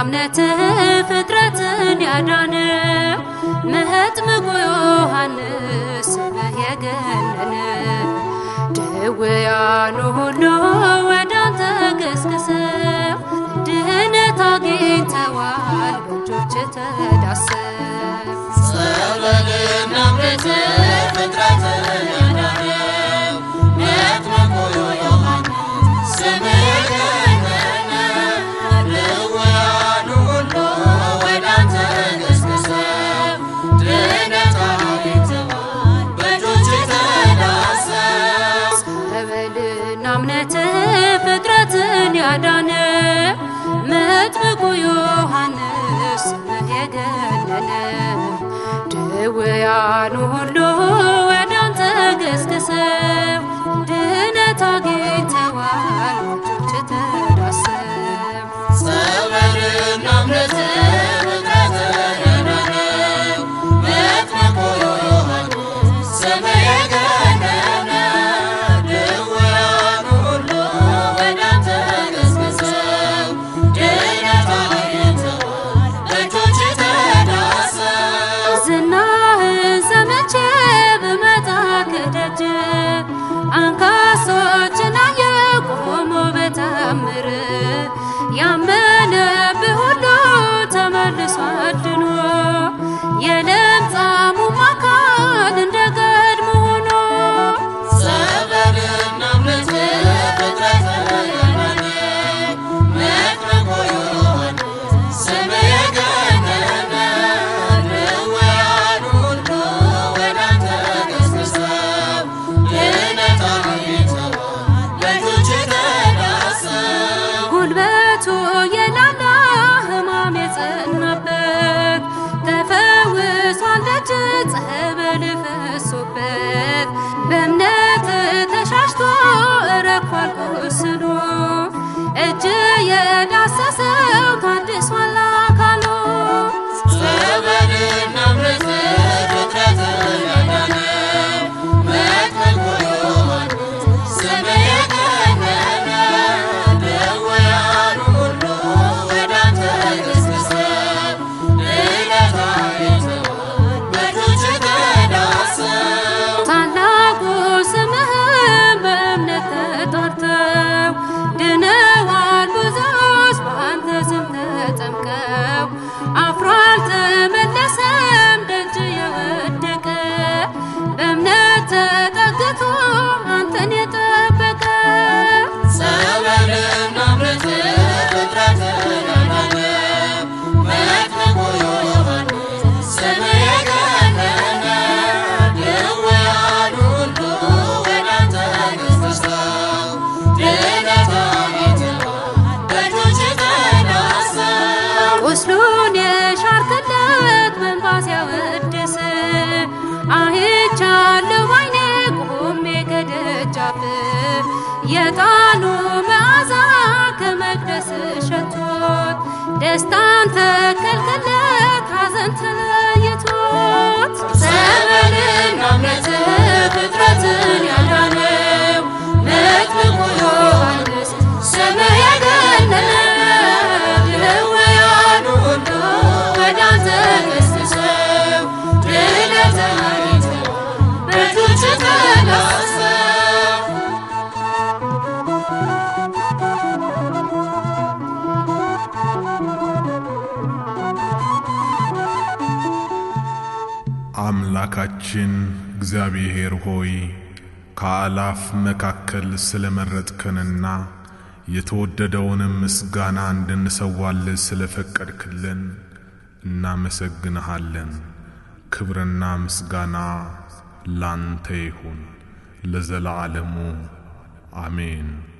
እምነት ፍጥረትን ያዳነ መጥምቁ ዮሐንስ ስምህ የገነነ ድውያኑ ሁሉ ወደ አንተ ገስግሰው ድህነት አግኝተዋል በእጆች ተዳሰው ጸበልና እምነት ፍጥረትን ያዳነው መጥምቁ ዮሐንስ ስምህ የገነነ ድውያኑ ሁሉ ወደ አንተ ገስግሰው ድነት አግኝተዋል በእጆችህ ተዳሰው ጸበልና እምነት ፍጥረትን ያዳነ መጥምቁ ዮሐንስ ስምህ የገነነ ድውያኑ ሁሉ ወደ አንተ ገስግሰው ድነት አግኝተዋል በእጆች ተዳሰው ጸበልና እምነት ፍጥረትን ያዳነው መጥምቁ ዮሐንስ ስምህ የገነነ ድውያኑ ሁሉ ወደ አንተ ገስግሰው ድነት አግኝተዋል በእጆችህ ተዳሰው ዝናህን ሰምቼ ብመጣ ከደጅ አንካሶችን አየሁ ቆመው በተአምር ያመነብህ ሁሉ ተመልሶ አድኖ የለምጻሙ አካል እንደ ቀድሞ ሆኖ ጸበልና እምነት ፍጥረትን ያዳነው መጥምቁ ዮሐንስ ስምህ የገነነ ድውያኑ ሁሉ ወደ አንተ ገስግሰው ድነት አግኝተዋል በእጆችህ ተዳሰው ጉልበቱ የላላ ሕማም የጸናበት ተፈውሷል ደጅ ጸበል ፈሶበት በእምነት ተሻሽቶ ረኳል ቁስሉ እጅ የዳሰሰው ታድሷል አካሉ ጸበልና እምነት ፍጥረትን ያዳነው መጥምቁ ዮሐንስ ስምህ የገነነ ድውያኑ ሁሉ ወደ አንተ ገስግሰው ድነት አግኝተዋል በእጆችህ ተዳሰው ታላቁ ስምህን በእምነት ተጠርተው ድነዋል ብዙዎች በአንተ ስም ተጠምቀው አፍሮ አልተመለሰም ደጅ የወደቀ በእምነት ተጠግቶ አንተን የጠበቀ ጸበልና እምነት ፍጥረትን ያዳነው መጥምቁ ዮሐንስ ስምህ የገነነ ድውያኑ ሁሉ ወደ አንተ ገስግሰው ድነት አግኝተዋል በእጆችህ ተዳሰው ቁስሉን የሻርክለት በእንባ ሲያወድስ አይቻለሁ ባይኔ ቆሜ ከደጃፍ የጣኑ መዓዛ ከመቅደስ ሸቶት ደስታን ተከልክለት ሐዘን ተለይቶት ጸበልና እምነት ፍጥረትን ያዳነው መጥምቁ ዮሐንስ ስምህ የገነነ ድውያኑ ሁሉ ወደ አንተ ገስግሰው ድነት አግኝተዋል በእጆችህ ተዳሰው አምላካችን እግዚአብሔር ሆይ ከአላፍ መካከል ስለመረጥከንና የተወደደውንም ምስጋና እንድንሰዋል ስለፈቀድክልን እናመሰግንሃለን። ክብርና ምስጋና ላንተ ይሁን ለዘለዓለሙ አሜን።